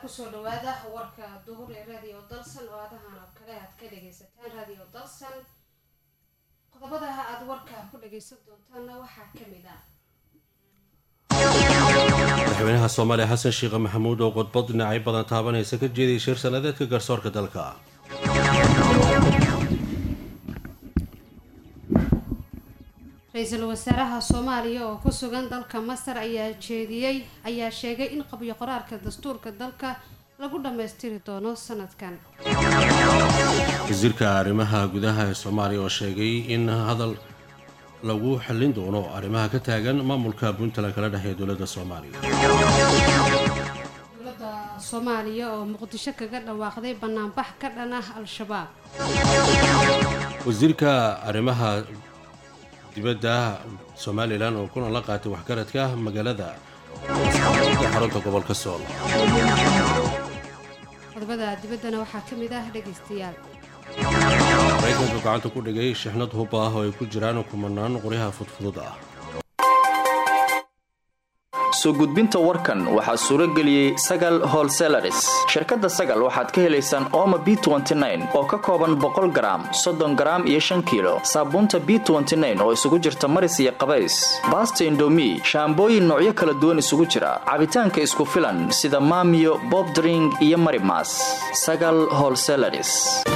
kusoo dhawaada warka duhur ee radio dalsan oo aadahan oo kale aad ka dhagaysataan radio dalsan qodobada aad warka ku dhagaysan doontaanna waxaa kamid ah madaxweynaha soomaaliya xasan sheekh maxamuud oo qodbad dhinacyo badan taabanaysa ka jeediyay shir sanadeedka garsoorka dalka ra-iisul wasaaraha soomaaliya oo ku sugan dalka masar ayaa jeediyey ayaa sheegay in qabyo qoraalka dastuurka dalka lagu dhammaystiri doono sanadkan wasiirka arrimaha gudaha ee soomaaliya oo sheegay in hadal lagu xallin doono arrimaha ka taagan maamulka puntland kala dhexeeya dowladda soomaaliya dowladda soomaaliya oo muqdisho kaga dhawaaqday banaanbax ka dhan ah al-shabaab wasiirka arrimaha dibadda somalilan oo kulan la qaatay waxgaradka magaalada xarunta gobolka sool qodobada dibaddana waxaa ka mid ah dhegaystayaal maraykanka gacanta ku dhigay shixnad hub ah oo ay ku jiraan kumanaan qoryaha fudfudud ah soo gudbinta warkan waxaa suuro geliyey sagal holselaris shirkadda sagal waxaad ka helaysaan ooma b oo ka kooban boqol garaam soddon garaam iyo shan kiilo saabuunta b oo isugu jirta maris iyo qabays baasta indomi shaambooyin noocyo kala duwan isugu jira cabitaanka isku filan sida maamiyo bobdring iyo marimas sagal holselaris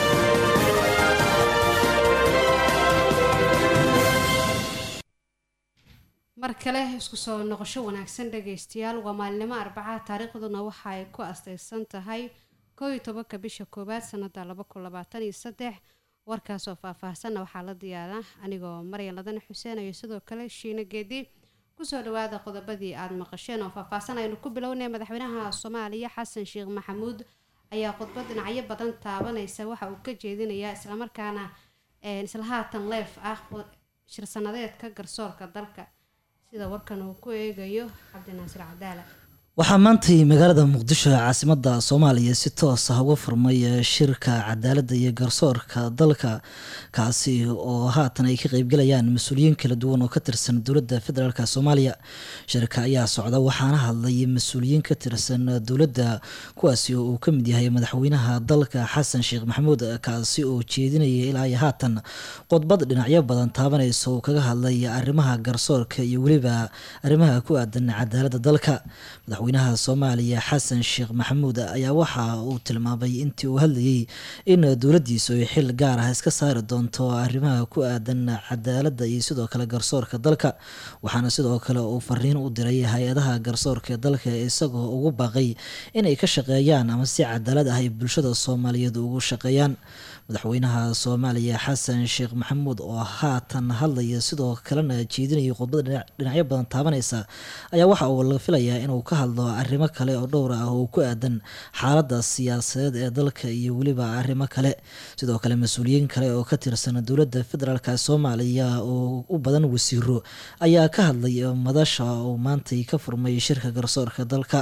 mar kale isku soo noqosho wanaagsan dhagaystayaal waa maalinimo arbacaha taariikhduna waxa ay ku astaysan tahay koo iyo tobanka bisha koowaad sanada laba kun labaatan iyo saddex warkaasoo faahfaahsanna waxaa la diyaaraa anigoo maryan ladana xuseen iyo sidoo kale shiino geedi kusoo dhawaada qodobadii aada maqasheen oo faahfaahsan aynu ku bilownay madaxweynaha soomaaliya xasan sheekh maxamuud ayaa khudbad dhinacyo badan taabanaysa waxa uu ka jeedinayaa islamarkaana isla haatan leef ah shirsanadeedka garsoorka dalka sida warkan uu ku eegayo cabdinaasir cadaala waxaa maantay magaalada muqdisho ee caasimada soomaaliya si toos ah uga furmay shirka cadaaladda iyo garsoorka dalka kaasi oo haatan ay ka qeybgalayaan mas-uuliyiin kala duwan oo ka tirsan dowladda federaalk soomaaliya shirka ayaa socda waxaana hadlay mas-uuliyiin ka tirsan dowladda kuwaasi oo uu ka mid yahay madaxweynaha dalka xasan sheekh maxamuud kaasi oo jeedinaya ilaa iyo haatan qodbad dhinacyo badan taabanaysa uu kaga hadlay arrimaha garsoorka iyo weliba arrimaha ku aadan cadaaladda dalka madaxweynaha soomaaliya xasan sheekh maxamuud ayaa waxa uu tilmaamay intii uu hadlayay in dowladdiisu ay xil gaar ah iska saari doonto arrimaha ku aadan cadaaladda iyo sidoo kale garsoorka dalka waxaana sidoo kale uu fariin u diray hay-adaha garsoorka dalka isagoo ugu baaqay inay ka shaqeeyaan ama si cadaalad ah ay bulshada soomaaliyeed ugu shaqeeyaan madaxweynaha soomaaliya xasan sheekh maxamuud oo haatan hadlaya sidoo kalena jeedinaya khudbad dhinacyo badan taabanaysa ayaa waxa uu la filayaa inuu ka hadlo arrimo kale oo dhowr ah oo ku aadan xaaladda siyaasadeed ee dalka iyo weliba arrimo kale sidoo kale mas-uuliyiin kale oo ka tirsan dowladda federaalk soomaaliya oo u badan wasiiro ayaa ka hadlay madasha uu maantay ka furmay shirka garsoorka dalka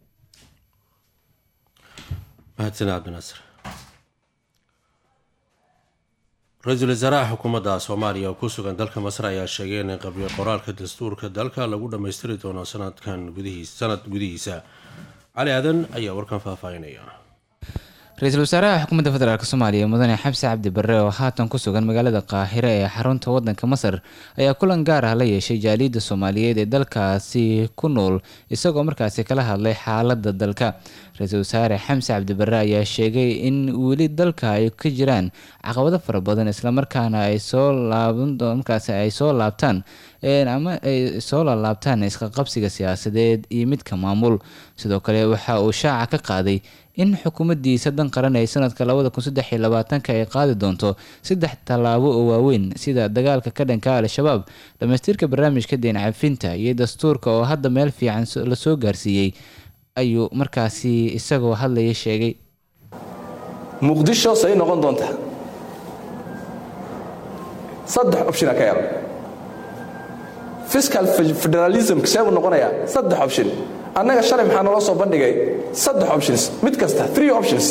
mahadsan cabdinaasir ra-iisul wasaaraha xukuumadda soomaaliya oo ku sugan dalka masar ayaa sheegay in qabyo qoraalka dastuurka dalka lagu dhammaystiri doono sanadkan gudihiis sanad gudihiisa cali aadan ayaa warkan faahfaahinaya ra-iisul wasaaraha xukuumadda federaalk soomaaliya mudane xabsi cabdi barre oo haatan ku sugan magaalada qaahire ee xarunta wadanka masar ayaa kulan gaar ah la yeeshay jaaliyadda soomaaliyeed ee dalkaasi ku nool isagoo markaasi kala hadlay xaaladda dalka ra-iisul wasaare xamse cabdi barre ayaa sheegay in weli dalka ay ka jiraan caqabado fara badan islamarkaana ay soo laaban markaasi ay soo laabtaan ama ay soo laalaabtaan isqaqabsiga siyaasadeed iyo midka maamul sidoo kale waxa uu shaaca ka qaaday in xukuumaddiisa dan qaran ay sanadka labada kun saddex iyo labaatanka ay qaadi doonto saddex tallaabo oo waaweyn sida dagaalka ka dhanka al-shabaab dhammaystirka barnaamijka deen cafinta iyo dastuurka oo hadda meel fiican la soo gaarsiiyey ayuu markaasi isagoo hadlaya sheegay muqdisho say noqon doontaa saddex opshina ka yaaba fiscal federalism see buu noqonayaa saddex option annaga shalay maxaa naloo soo bandhigay saddex options mid kasta three options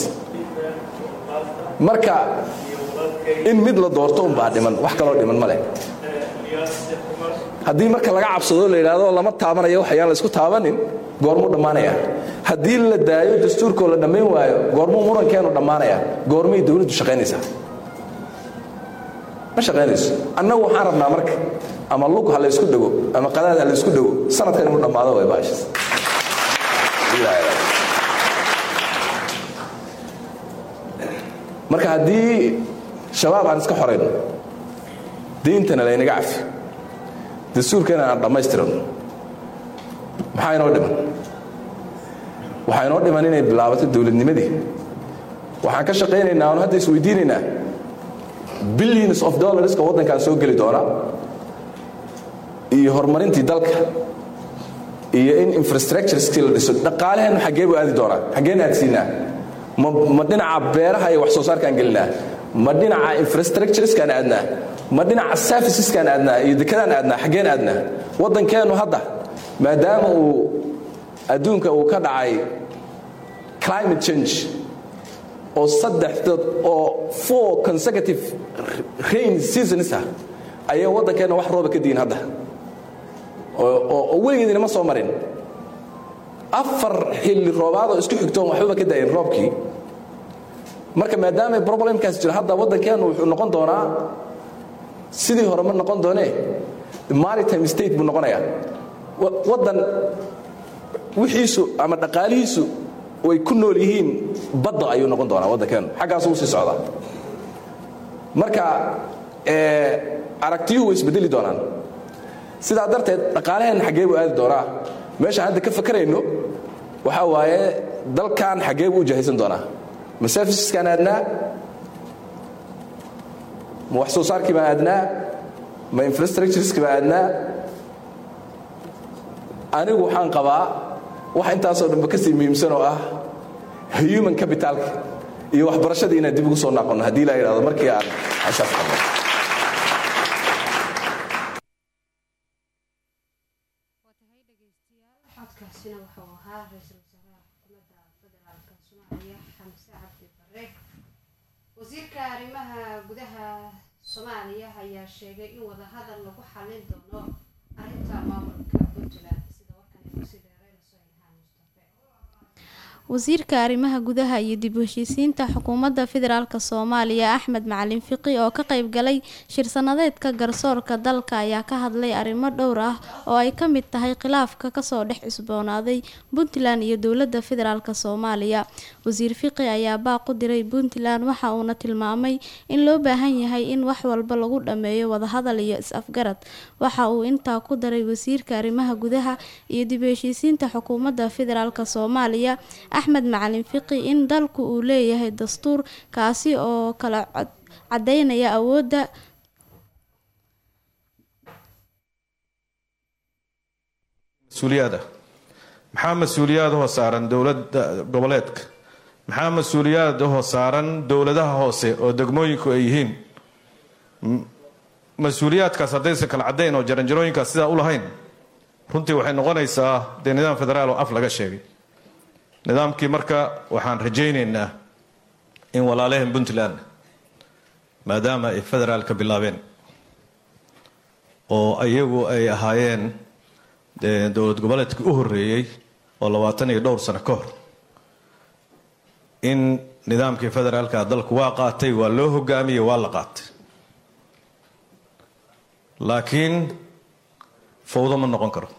marka in mid la doorto unbaa dhiman wax kaloo dhiman ma leh haddii marka laga cabsado la yidhaahdo lama taabanayo waxayaan la isku taabanin goormuu dhammaanaya haddii la daayo dastuurkoo la dhammayn waayo goormuu murankeenu dhammaanaya goormay dowladdu shaqaynaysaa ma shaqaynayso annagu waxaan rabnaa marka ama lug ha la ysku dhego ama qadaad ha la ysku dhego sanadkan inuu dhammaado way baashas marka haddii shabaab aan iska xorayno diintana laynaga cafi dastuurkana aan dhammaystirano maxaa inoo dhiman waxaa inoo dhiman inay bilaabato dowladnimadii waxaan ka shaqaynaynaa oon hadda isweydiinaynaa billions of dollarska waddankan soo geli doona iyo horumarintii dalka iyo in infrastructureskii la dhiso dhaqaalaheennu xaggee buu aadi doonaa xaggeen aadsiinaa ma ma dhinaca beeraha iyo wax soo saarkaan gelinaa ma dhinaca infrastructureskaan aadnaa ma dhinaca serviceskaan aadnaa iyo dekadaan aadnaa xaggeen aadnaa waddankeennu hadda maadaama uu adduunka uu ka dhacay climate change oo saddex dad oo four consecutive rain seasons ah ayaa waddankeenna wax rooba ka diin hadda oo weligeedina ma soo marin afar xilli roobaadoo isku xigtoon waxbaba ka da'in roobkii marka maadaama problemkaas jiro hadda waddankeennu wuxuu noqon doonaa sidii hore ma noqon doonee maritime state buu noqonayaa waddan wixiisu ama dhaqaalihiisu way ku nool yihiin badda ayuu noqon doonaa waddankeennu xaggaasuu usii socdaa marka aragtiyuhu way isbedeli doonaan sidaa darteed dhaqaalaheenna xaggee buu aadi doonaa meeshaan hadda ka fakarayno waxaa waaye dalkan xaggee buu u jahaysan doonaa ma serviceskaan aadnaa ma wax soo saarkii baan aadnaa ma infrastructureski baan aadnaa anigu waxaan qabaa wax intaasoo dhanba ka sii muhiimsan oo ah human capitalka iyo waxbarashadii inaan dib ugu soo noqonno haddii la yidhahdo markii aan cashaas qabno codkaasina wuxuu ahaa ra-iisul wasaaraha xukuumadda federaalka soomaaliya xamse cabdi bare wasiirka arrimaha gudaha soomaaliya ayaa sheegay in wadahadal lagu xalin doono arrinta maamulka puntland sida warkan kusii dheereen sohahaan mustafe wasiirka arrimaha gudaha iyo dib u heshiisiinta xukuumadda federaalk soomaaliya axmed macalin fiqi oo ka qayb galay shir-sanadeedka garsoorka dalka ayaa ka hadlay arrimo dhowr ah oo ay ka mid tahay khilaafka kasoo dhex cusboonaaday puntland iyo dowladda federaalk soomaaliya wasiir fiqi ayaa baaq u diray puntland waxa uuna tilmaamay in loo baahan yahay in wax walba lagu dhammeeyo wadahadal iyo is-afgarad waxa uu intaa ku daray wasiirka arrimaha gudaha iyo dib u heshiisiinta xukuumadda federaalk soomaaliya axmed macalin fiqi in dalku uu leeyahay dastuur kaasi oo kala cadeynaya awoodda mas-uuliyaad ah maxaa mas-uuliyaadahoo saaran dowladda goboleedka maxaa mas-uuliyaadahoo saaran dowladaha hoose oo degmooyinku ay yihiin mas-uuliyaadkaas haddaysan kala caddayn oo jaranjarooyinkaas sidaa u lahayn runtii waxay noqonaysaa dee nidaam federaal oo af laga sheegay nidaamkii marka waxaan rajaynaynaa in walaalehen puntland maadaama ay federaalka bilaabeen oo iyagu ay ahaayeen dowlad goboleedkii u horeeyey oo labaatan iyo dhowr sano ka hor in nidaamkii federaalka dalku waa qaatay waa loo hogaamiyey waa la qaatay laakiin fawdo ma noqon karo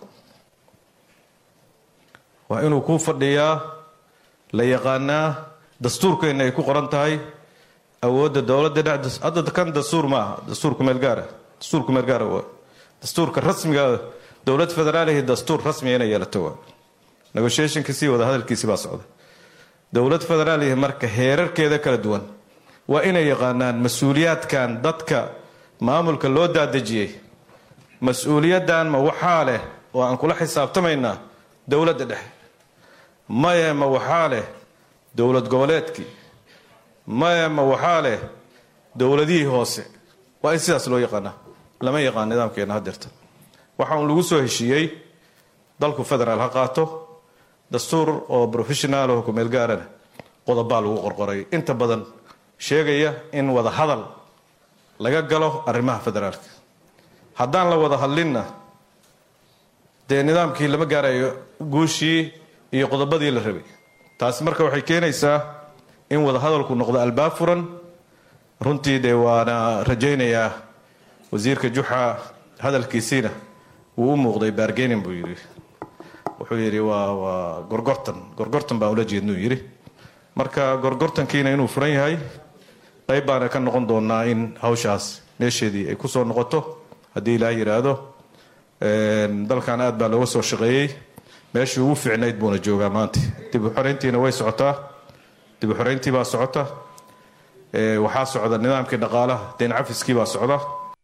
waa inuu ku fadhiyaa la yaqaanaa dastuurkeenna ay ku qoran tahay awoodda dowladda dhex hadda kan dastuur ma aha dastuurku meel gaara dastuurku meel gaara waa dastuurka rasmiga dowlad federaalihi dastuur rasmiga inay yeelato waa negotiationkiisii wada hadalkiisii baa socda dowlad federaalihi marka heerarkeeda kala duwan waa inay yaqaanaan mas-uuliyaadkan dadka maamulka loo daadejiyey mas-uuliyaddan ma waxaa leh oo aan kula xisaabtamaynaa dowladda dhexe maye ma waxaa leh dowlad goboleedkii maye ma waxaa leh dowladihii hoose waa in sidaas loo yaqaanaa lama yaqaan nidaamkeena hadeerta waxa uun lagu soo heshiiyey dalku federaal ha qaato dastuur oo professional oo kumeel gaarana qodobaa lagu qorqoray inta badan sheegaya in wada hadal laga galo arrimaha federaalka haddaan la wada hadlinna dee nidaamkii lama gaarayo guushii iyo qodobadii la rabay taasi marka waxay keenaysaa in wadahadalku noqdo albaab furan runtii dee waana rajaynayaa wasiirka juxa hadalkiisiina wuu u muuqday baargenin buu yidhi wuxuu yidhi waa waa gorgortan gorgortan baan ula jeednuu yidhi marka gorgortankiina inuu furan yahay qayb baana ka noqon doonaa in hawshaas meesheedii ay kusoo noqoto haddii ilaah yidhaahdo dalkan aad baa looga soo shaqeeyey meeshii ugu fiicnayd buuna joogaa maanta dib u xoreyntiina way socotaa dib u xoreyntii baa socota waxaa socda nidaamkii dhaqaalaha deen cafiskii baa socda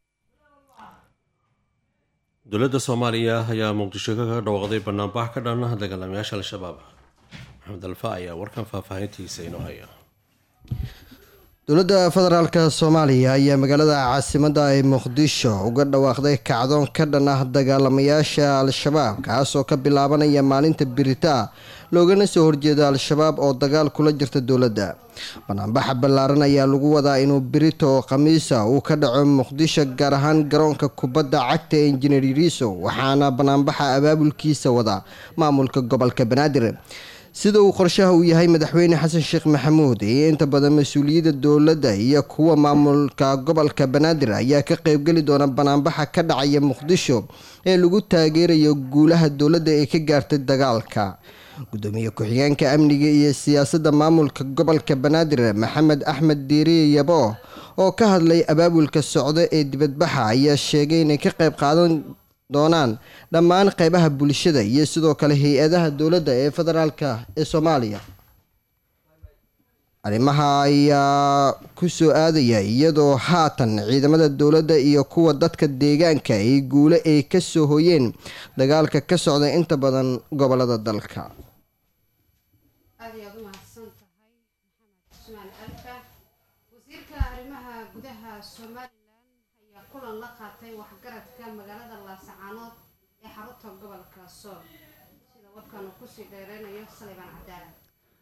dowladda soomaaliya ayaa muqdisho kaga dhawaaqday banaanbax ka dhan dagaalamayaasha al-shabaab maxamed alfa ayaa warkan faahfaahintiisa inoo haya dowladda federaalka soomaaliya ayaa magaalada caasimadda ee muqdisho uga dhawaaqday kacdoon ka dhan ah dagaalamayaasha al-shabaab kaasoo ka bilaabanaya maalinta birita loogana soo horjeedo al-shabaab oo dagaal kula jirta dowladda banaanbaxa ballaaran ayaa lagu wadaa inuu birito oo khamiisa uu ka dhaco muqdisho gaar ahaan garoonka kubadda cagta ee injineer yariiso waxaana banaanbaxa abaabulkiisa wada maamulka gobolka banaadir sida uu qorshaha uu yahay madaxweyne xasan sheekh maxamuud iyo inta badan mas-uuliyadda dowladda iyo kuwa maamulka gobolka banaadir ayaa ka qeybgeli doona banaanbaxa ka dhacaya muqdisho ee lagu taageerayo guulaha dowladda ee ka gaartay dagaalka gudoomiye ku-xigeenka amniga iyo siyaasadda maamulka gobolka banaadir maxamed axmed diiriye yabo oo ka hadlay abaabulka socdo ee dibadbaxa ayaa sheegay inay ka qeyb qaadan doonaan dhammaan qeybaha bulshada iyo sidoo kale hay-adaha dowladda ee federaalka ee soomaaliya arrimaha ayaa ku soo aadaya iyadoo haatan ciidamada dowladda iyo kuwa dadka deegaanka ay guule ay ka soo hoyeen dagaalka ka socda inta badan gobolada dalka aad ayaad u mahadsan tahay maxamed cusmaan alka wasiirka arrimaha gudaha somalilan ayaa kulan la qaatay waxgaradka magaalada laasacaanood ee xarunta gobolka sool sida warkan uu kusii dheereynayo salibaan cadaala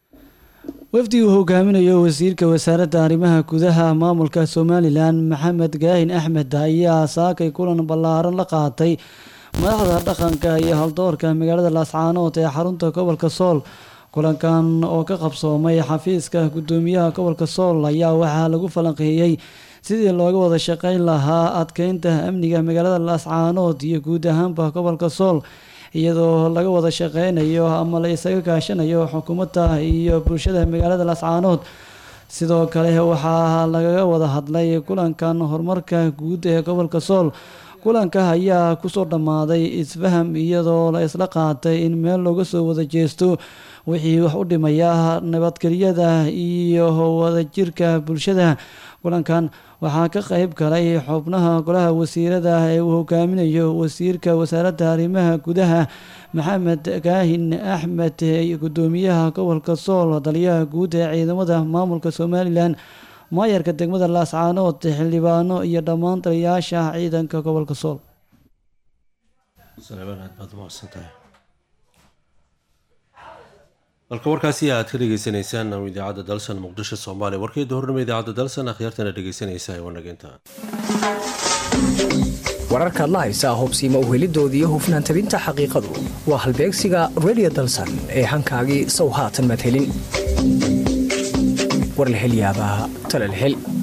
wafdi uu hogaaminayo wasiirka wasaaradda arrimaha gudaha maamulka somalilan maxamed gaahin axmed ayaa saakay kulan ballaaran la qaatay madaxda dhaqanka iyo haldoorka magaalada laascaanood ee xarunta gobolka sool kulankan oo ka qabsoomay xafiiska gudoomiyaha gobolka sool ayaa waxaa lagu falanqeeyey sidii looga wada shaqeyn lahaa adkeynta amniga magaalada laascaanood iyo guud ahaanba gobolka sool iyadoo laga wada shaqeynayo ama la isaga kaashanayo xukuumadda iyo bulshada magaalada laascaanood sidoo kale waxaa lagaga wada hadlay kulankan horumarka guud ee gobolka sool kulanka ayaa kusoo dhammaaday isfaham iyadoo la isla qaatay in meel looga soo wada jeesto wixii wax u dhimaya nabadgelyada iyo wadajirka bulshada kulankan waxaa ka qeyb galay xubnaha golaha wasiirada ee uu hogaaminayo wasiirka wasaaradda arrimaha gudaha maxamed kaahin axmed gudoomiyaha gobolka sool taliyaha guud ee ciidamada maamulka somalilan maayarka degmada laascaanood xildhibaano iyo dhammaan taliyayaasha ciidanka gobolka sool halka warkaasi aad ka dhegeysaneysaan idaacadda dalsan muqdisho soomaaliya warkeeda hornimo idaacadda dalsan akhyaartana dhegeysanaysa ee wanageynta wararkaad la haysaa hubsiima uhelidoodii hufnaan tabinta xaqiiqadu waa halbeegsiga redio dalsan ee hankaagii sow haatan maad helin war la hel yaabaa tala la hel